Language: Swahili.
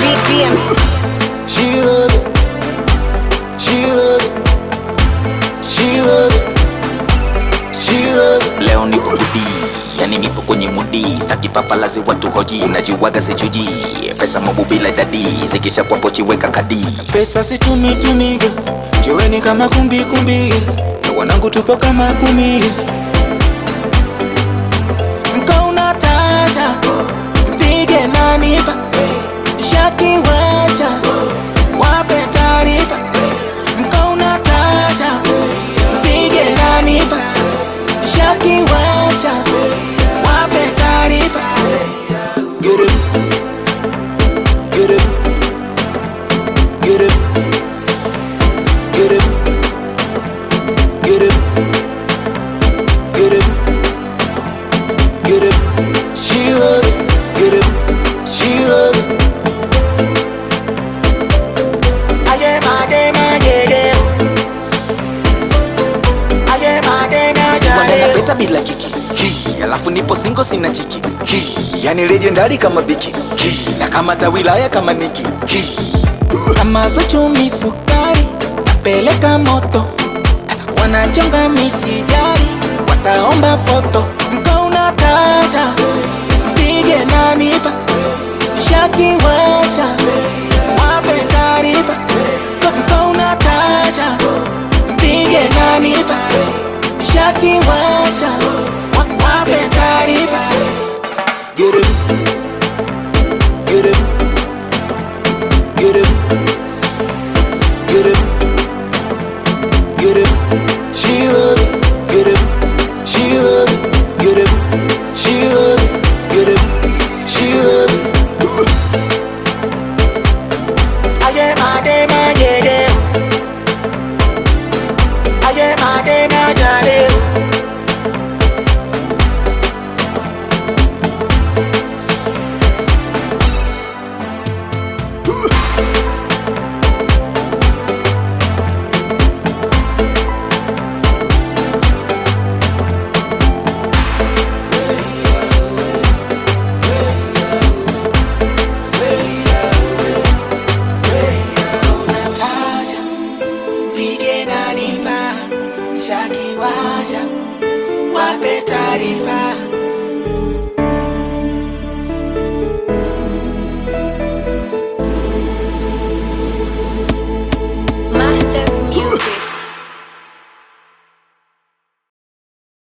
VM. She love it. She love it. She love it. She love it. leo nipo mudi yani nipo kwenye mudi staki papalazi watu hoji unajiwaga sichuji pesa mabu bila idadi zikisha kwa pochi weka kadi Pesa situmitumige, jiweni kama kumbi kumbi, na wanangu tupo kama kumi. Mkauna tasha, mpige nanifa, shakiwasha, wape taarifa. Mkauna tasha, mpige nanifa, shakiwasha, wape taarifa. Get it, get it. Get it. Get it. Get it. Get it. Get it. She love it. Get it. She love it. Aye, made, made, Aye, made, Siwanda made. napeta bila kiki Hi, alafu nipo singo sina chiki Hi, yani legendary kama viki Hi, na kama tawilaya kama niki Hi, kama zuchumi sukari napeleka moto wanachonga misijari wataomba foto mkauna tasha mpige nanifa shakiwasha wape taarifa mkauna tasha mpige nanifa shakiwasha wa- wape taarifa Get it. Get it. Get it. Get it. Get it. She love it. Get it. She love it. Get it. She love it. Get it. She love it. Aye, made, made. Aye, made, made. Natasha, mpige nanifa, shakiwasha, wape taarifa.